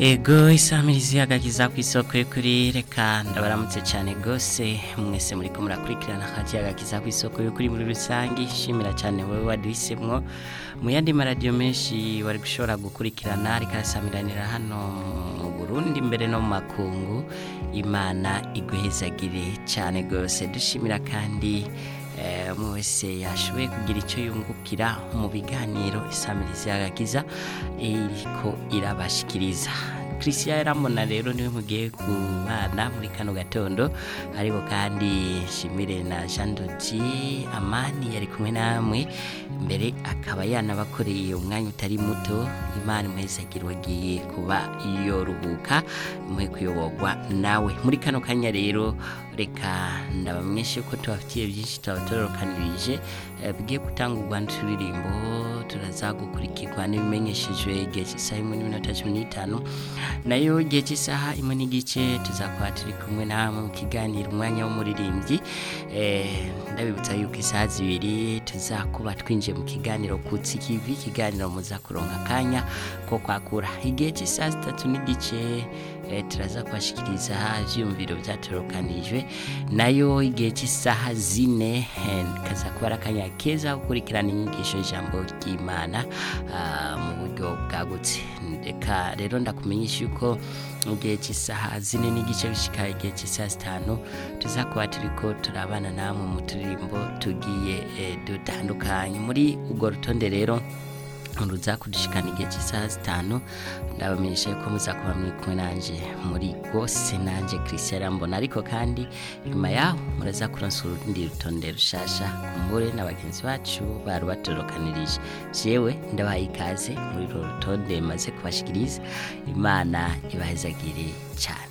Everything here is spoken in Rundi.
ego isamirizi agakiza ku isoko y'ukuri reka ndabaramutse cyane rwose mwese muri ko murakurikirana hati agakiza ku isoko y'ukuri muri rusange shimira cyane wowe waduhisemwo mu yandi maradiyo menshi wari gushobora gukurikirana rikasamiranira hano mu burundi mbere no mu makungu imana iguhezagire cyane rwose dushimira kandi umwe wese yashoboye kugira icyo yungukira mu biganiro isamirizi y'agakiza iriko irabashikiriza christian yaramona rero niwe mugiye kubana muri kano gatondo ariko kandi shimire na jean dodi amani yari kumwe namwe mbere akaba yanabakoreye umwanya utari muto imana imuhezagira wagiye kuba yoruhuka imuhe kuyoborwa nawe muri kano kanya rero reka ndabamenyeshe ko tubafitiye byinshi tubatororokanirije bigiye gutangurwa n'uturirimbo turaza gukurikirwa n'ibimenyeshejwe igihe cy'isaha imwe n'iminota cumi n'itanu nayo igihe cy'isaha imwe n'igice tuzakora turi kumwe namwe mu kiganiro umwanya w'umuririmbyi ndabibutsa yuko isaha zibiri tuzakuba twinjiye mu kiganiro kutsi kivi ikiganiro muza kuronka akanya ko kwakura igihe cy'isaha zitatu n'igice turaza kubashikiriza ibyiyumviro byatorokanijwe nayo igihe cy'isaha zine kaza kuba ari akanya keza gukurikirana inyigisho y'ijambo ry'imana mu buryo bwagutse reka rero ndakumenyesha yuko mu gihe cy'isaha zine n'igice bishyika igihe cy'isaha zitanu tuzakuba turi ko turabana namwe mu turirimbo tugiye dutandukanye muri urwo rutonde rero ruza kudushikana igihe cy'isaha zitanu ndabamenyesha yuko muza kuba muri kumwe nanje muri rwose nanje christian arambona ariko kandi nyuma yaho muraza kuronsa urundi rutonde rushasha kumbure na bagenzi bacu bari batorokanirije jewe ndabaye ikaze muri uru rutonde maze kubashikiriza imana ibahezagire cyane